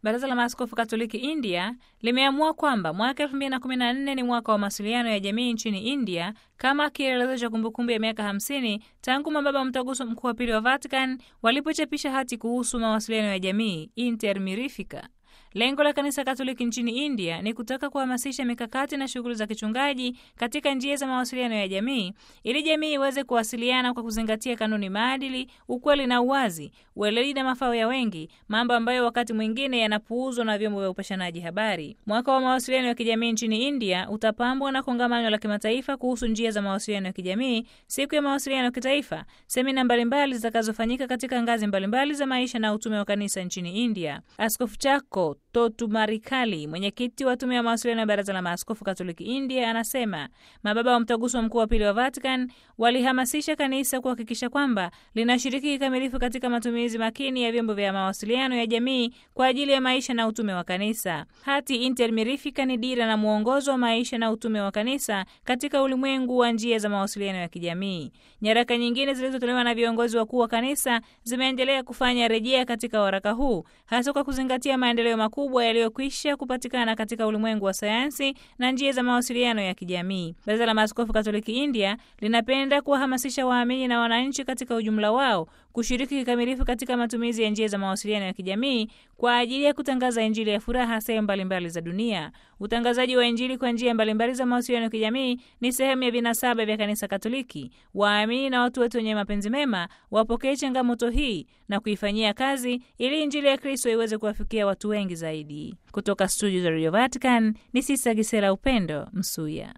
Baraza la Maaskofu Katoliki India limeamua kwamba mwaka 2014 ni mwaka wa mawasiliano ya jamii nchini India kama kielelezo cha kumbukumbu ya miaka 50 tangu mababa mtaguso mkuu wa pili wa Vatican walipochapisha hati kuhusu mawasiliano ya jamii Inter Mirifica. Lengo la kanisa Katoliki nchini India ni kutaka kuhamasisha mikakati na shughuli za kichungaji katika njia za mawasiliano ya jamii ili jamii iweze kuwasiliana kwa kuzingatia kanuni, maadili, ukweli na uwazi, weledi na mafao ya wengi, mambo ambayo wakati mwingine yanapuuzwa na vyombo vya upashanaji habari. Mwaka wa mawasiliano ya kijamii nchini India utapambwa na kongamano la kimataifa kuhusu njia za mawasiliano ya kijamii, siku ya mawasiliano ya kitaifa, semina mbalimbali zitakazofanyika katika ngazi mbalimbali za maisha na utume wa kanisa nchini India. Askofu Chako Totu Marikali, mwenyekiti wa tume ya mawasiliano ya Baraza la Maaskofu Katoliki India, anasema mababa wa mtaguso mkuu wa pili wa Vatican walihamasisha kanisa kuhakikisha kwamba linashiriki kikamilifu katika matumizi makini ya vyombo vya mawasiliano ya jamii kwa ajili ya maisha na utume wa kanisa. Hati Inter Mirifica ni dira na mwongozo wa maisha na utume wa kanisa katika ulimwengu wa njia za mawasiliano ya kijamii. Nyaraka nyingine zilizotolewa na viongozi wakuu wa kanisa zimeendelea kufanya rejea katika waraka huu, hasa kwa kuzingatia maendeleo makubwa yaliyokwisha kupatikana katika ulimwengu wa sayansi na njia za mawasiliano ya kijamii. Baraza la Maaskofu Katoliki India linapenda kuwahamasisha waamini na wananchi katika ujumla wao kushiriki kikamilifu katika matumizi ya njia za mawasiliano ya kijamii kwa ajili ya kutangaza Injili ya furaha sehemu mbalimbali za dunia. Utangazaji wa Injili kwa njia mbalimbali za mawasiliano ya kijamii ni sehemu ya vinasaba vya Kanisa Katoliki. Waamini na watu wote wenye mapenzi mema wapokee changamoto hii na kuifanyia kazi ili Injili ya Kristo iweze kuwafikia watu wengi zaidi. Kutoka studio za Radio Vatican ni Sista Gisela Upendo Msuya.